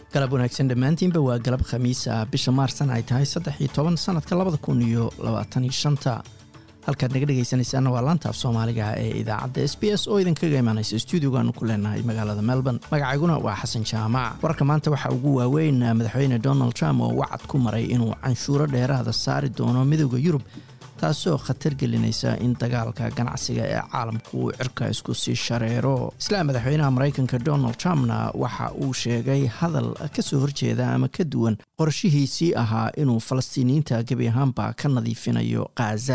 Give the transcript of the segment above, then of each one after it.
galab wanaagsan dhammaantiinba waa galab khamiis ah bisha maarsan ay tahay saddex iyo toban sanadka labada kun iyo labaataniyo shanta halkaad naga dhegaysanaysaana waa laanta af soomaaliga ee idaacadda s b s oo idinkaga imaanaysa stuudiogaanu ku leenahay magaalada melbourne magacayguna waa xasan jaamac wararka maanta waxaa ugu waaweyn madaxweyne donald trump oo wacad ku maray inuu canshuuro dheeraada saari doono midooda yurub taasoo khatar gelinaysa in dagaalka ganacsiga ee caalamku uu cirka isku sii shareero isla madaxweynaha maraykanka donald trumpna waxa uu sheegay hadal ka soo horjeeda ama ka duwan qorshihiisii ahaa inuu falastiiniyiinta gebi ahaanba ka nadiifinayo khaza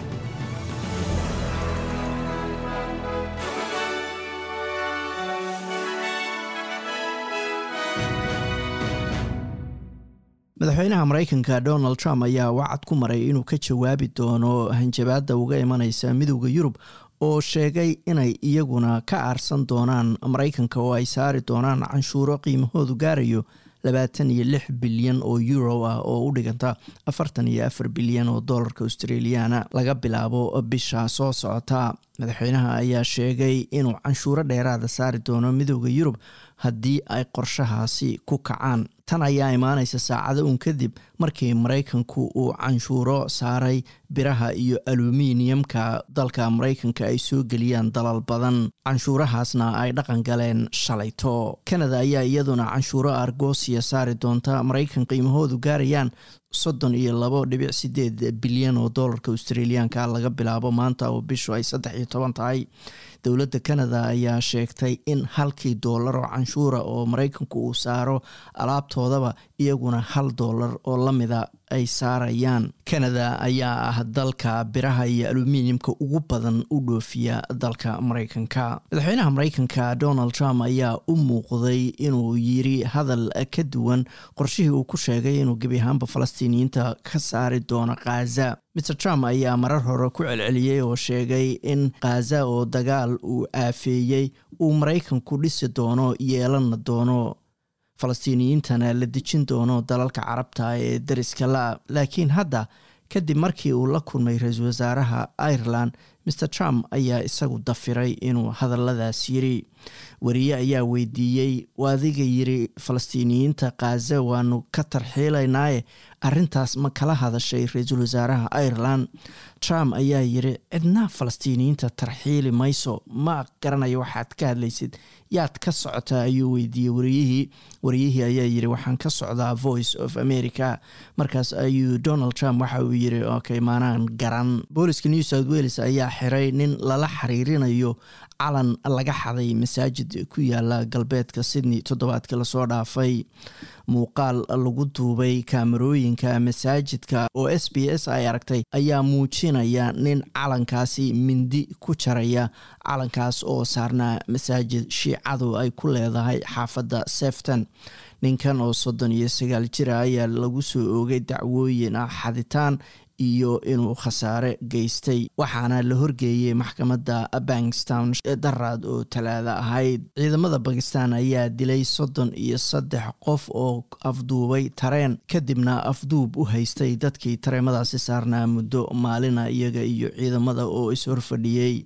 madaxweynaha maraykanka donald trump ayaa wacad ku maray inuu ka jawaabi doono hanjabaadda uga imanaysa midowda yurub oo sheegay inay iyaguna ka aarsan doonaan maraykanka oo ay saari doonaan canshuuro qiimahoodu gaarayo labaatan iyo lix bilyan oo euro ah oo u dhiganta afartan iyo afar bilyan oo dollarka australiana laga bilaabo bisha soo socota madaxweynaha ayaa sheegay inuu canshuuro dheeraada saari doono midowda yurub haddii ay qorshahaasi ku kacaan tan ayaa imaanaysa saacado uun kadib markii maraykanku uu canshuuro saaray biraha iyo aluminiyamka dalka maraykanka ay soo geliyaan dalal badan canshuurahaasna ay dhaqan galeen shalayto kanada ayaa iyaduna canshuuro argosiya saari doonta maraykan qiimahoodu gaarayaan soddon iyo labo dhibic sideed bilyan oo dollarka australiyaanka laga bilaabo maanta oo bishu ay saddex iyo toban tahay dowladda canada ayaa sheegtay in halkii doolar oo canshuura oo maraykanku uu saaro alaabtoodaba iyaguna hal doolar oo lamida ay saarayaan canada ayaa ah dalka biraha iyo aluminiyamka ugu badan u dhoofiya dalka maraykanka madaxweynaha maraykanka donald trump ayaa u muuqday inuu yiri hadal ka duwan qorshihii uu ku sheegay inuu gebi ahaanba falastiiniyiinta ka saari doono khaza mr trump ayaa marar hore ku celceliyey oo sheegay in khaza oo dagaal uu aafeeyey uu maraykanku dhisi doono yeelana doono falastiiniyiintana la dejin doono dalalka carabta ee dariska la laakiin hadda kadib markii uu la kulmay ra-iisul wasaaraha ireland mr trump ayaa isagu dafiray inuu hadalladaas yiri wariye ayaa weydiiyey adiga yiri falastiiniyiinta khaza waanu ka tarxiilaynaaye arintaas ma kala hadashay ra-iisul wasaaraha ireland trump ayaa yiri cidna falastiiniyiinta tarxiili mayso ma garanayo waxaad ka hadlaysid yaad ka socotaa ayuu weydiiyey wariyihii wariyihii ayaa yiri waxaan ka socdaa voice of america markaas ayuu donald trump waxa uu yiri okay maanaan garan booliska new south wales ayaa xiray nin lala xiriirinayo calan laga xaday masaajid ku yaala galbeedka sydney toddobaadkii lasoo dhaafay muuqaal lagu duubay kaamarooyinka masaajidka oo s b s ay aragtay ayaa muujinaya nin calankaasi mindi ku jaraya calankaas oo saarnaa masaajid shiicadu ay ku leedahay xaafadda sefton ninkan oo soddon iyo sagaal jira ayaa lagu soo oogay dacwooyin ah xaditaan iyo inuu khasaare geystay waxaana la horgeeyey maxkamadda bankstown daraad oo talaada ahayd ciidamada bakistan ayaa dilay soddon iyo saddex qof oo afduubay tareen kadibna afduub u haystay dadkii tareemadaasi saarnaa muddo maalina iyaga iyo ciidamada oo is-horfadhiyey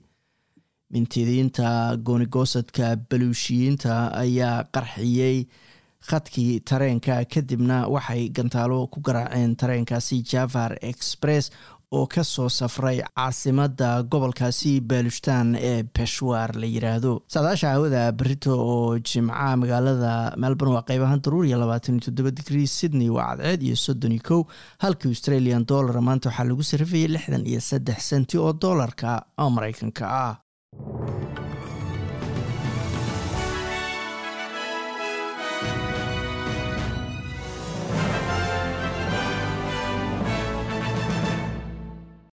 mintidiinta goonigosadka baluushiyiinta ayaa qarxiyey khadkii tareenka kadibna waxay gantaalo ku garaaceen tareenkaasi javar express oo ka soo safray caasimadda gobolkaasi baalushtaan ee beshwaar la yiraahdo saadaasha hawada berito oo jimca magaalada melbourne waa qeybahaan daruuriya labaatan iyo toddoba digrii sydney waa cadceed iyo soddon iyo kow halkii australian dollar maanta waxaa lagu sarrifayay lixdan iyo saddex senti oo doolarka maraykanka ah